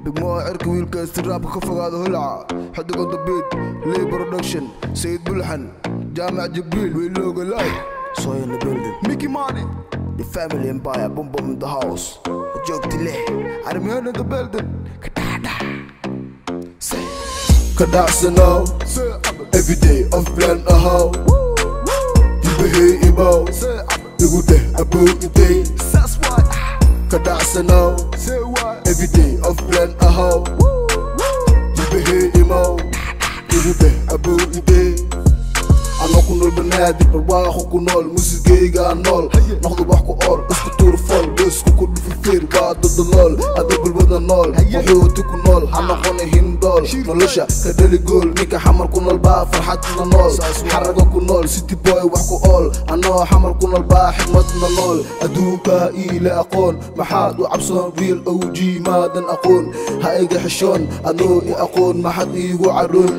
degmada cirka wiilka istiraabka ka fogaada holaca xidiga dabiid ley production sayid bulxan jaamac jibriil wiilooga lay soy in the building mickey money the family empire boom boom in the house joogti leh armiyana the building kadhadha say Kadaksano, every day of plan a how. You behave about, say you go there about the day. that's why Kadaksano, say why every day of plan a how. You behave about, you go there about the day. Ano ku nool banaadir barwaaqo ku nool muusigayga nool noqdo wax ku ool isku tuur fol geesku ku dhufifir waa dada lool ada bulbada nool wuxuuti ku nool ha noqona hindool nolosha ka dhali gool ninka xamar ku nool baa farxadna nool xaraga ku nool city boy wax ku ool anoo xamar ku nool baa xigmadna nool adduunka iila aqoon maxaad u cabsoon wiil og maadan aqoon ha iga xishoon anoo i aqoon maxad iigu caroon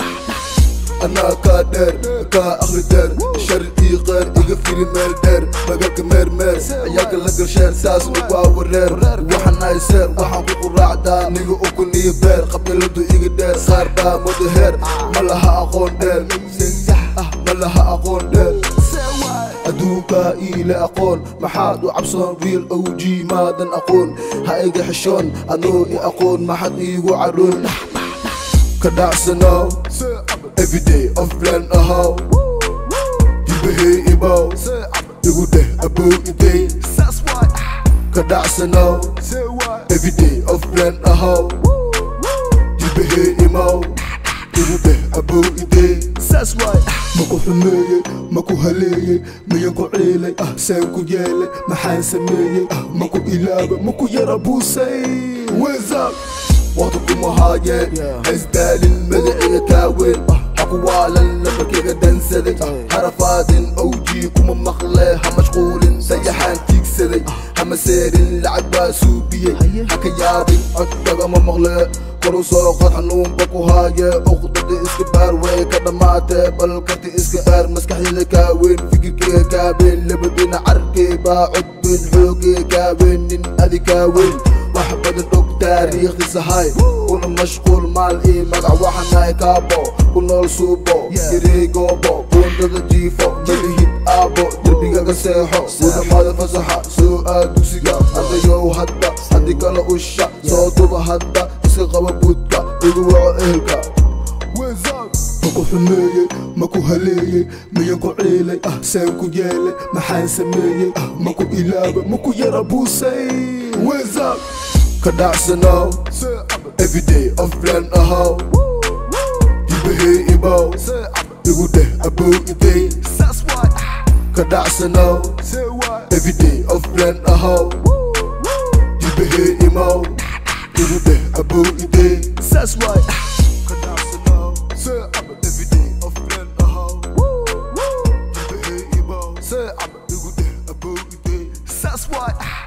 أنا كادر كا أخري دير شرقي غير إيجا فيلي ميل دير مجاك مير مير عياك لقر شير ساس نقوا ورير وحنا يسير وحن بقو راعدا نيجو أكوني بير قبل لدو إيجا دير صار دا مدهير ملها أقون دير ملها أقون دير أدوكا إلى أقون محاد وعبصون ريل أو جي مادن أقون هايجا حشون أنو إي أقون ما حد إيجو عرون كدعسنا Every day of plan a how You behave about say You go there about the day that's why Kadaksana say why Every day of plan a how You behave about You go there about the day that's why maku xumeeyey maku haleeyey miyanku ciilay ah saan ku yeelay maxaan sameeyey ah maku ilaaba maku yara buusay wesab waqti kuma haayeen haysdaalin magaciga kaaweyn ah hakuwaalan labarkayga dansaday harafaadin owjii kuma maqle ha mashquulin sayaxaan tiigsaday hama seerin lacag baa suubiyey haka yaabin codkagama maqle koru soo qad xanuunba ku haaye uqdada iska baar way ka dhammaatee bal karti iska baar maskaxdayda kaaweyn fikirkeyga kaaweyn labadina carkey baa codbeyn xoogee kaaweyn nin adi kaaweyn wax badan og taariikhdiisa hay kuna mashquul maal ii magac waxanahay kaabo ku nool suubo yareey goobo buundada jiifo malihid aabo derbigaga seexo gudamada fasaxa soo aad dugsiga ardayow hadda haddii kala usha soo duba hadda iska qaba budka igu waco ehelka maku xumeeyey maku haleeyey miyanku ciilay ah saan ku yeelay maxaan sameeyey ah maku ilaaba maku yara buusay wesab kadacsano every day of plan a how you behave about say you go there about the day that's why kadacsano say why every day of plan a how you behave about you go there about the day that's why Say I'm every day of plan a how you behave about say you go there about the day that's why